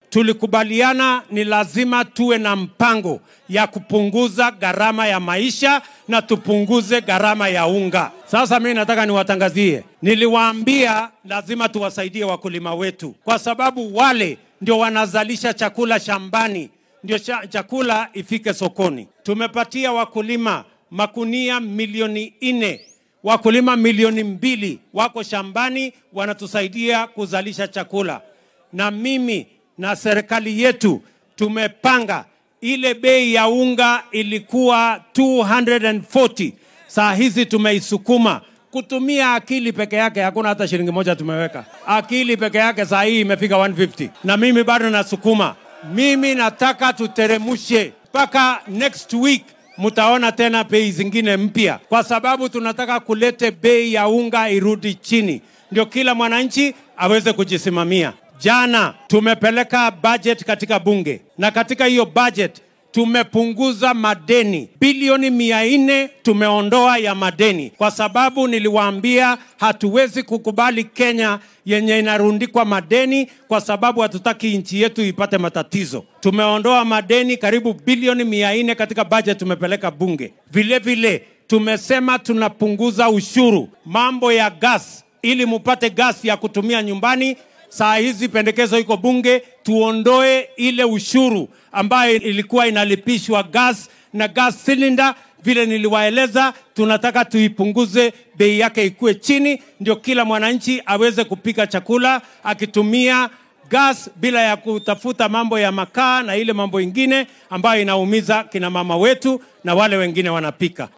tulikubaliana ni lazima tuwe na mpango ya kupunguza gharama ya maisha na tupunguze gharama ya unga. Sasa mimi nataka niwatangazie, niliwaambia lazima tuwasaidie wakulima wetu, kwa sababu wale ndio wanazalisha chakula shambani, ndio cha, chakula ifike sokoni. Tumepatia wakulima makunia milioni nne wakulima milioni mbili wako shambani wanatusaidia kuzalisha chakula, na mimi na serikali yetu tumepanga ile bei ya unga ilikuwa 240 saa hizi tumeisukuma kutumia akili peke yake, hakuna hata shilingi moja tumeweka. Akili peke yake saa hii imefika 150, na mimi bado nasukuma. Mimi nataka tuteremushe mpaka next week mtaona tena bei zingine mpya, kwa sababu tunataka kulete bei ya unga irudi chini, ndio kila mwananchi aweze kujisimamia. Jana tumepeleka budget katika bunge, na katika hiyo budget tumepunguza madeni bilioni mia nne tumeondoa ya madeni, kwa sababu niliwaambia hatuwezi kukubali Kenya yenye inarundikwa madeni, kwa sababu hatutaki nchi yetu ipate matatizo. Tumeondoa madeni karibu bilioni mia nne katika budget tumepeleka bunge. Vile vile tumesema tunapunguza ushuru mambo ya gas, ili mupate gas ya kutumia nyumbani. Saa hizi pendekezo iko bunge, tuondoe ile ushuru ambayo ilikuwa inalipishwa gas na gas cylinder. Vile niliwaeleza, tunataka tuipunguze bei yake ikuwe chini, ndio kila mwananchi aweze kupika chakula akitumia gas bila ya kutafuta mambo ya makaa na ile mambo ingine ambayo inaumiza kina mama wetu na wale wengine wanapika.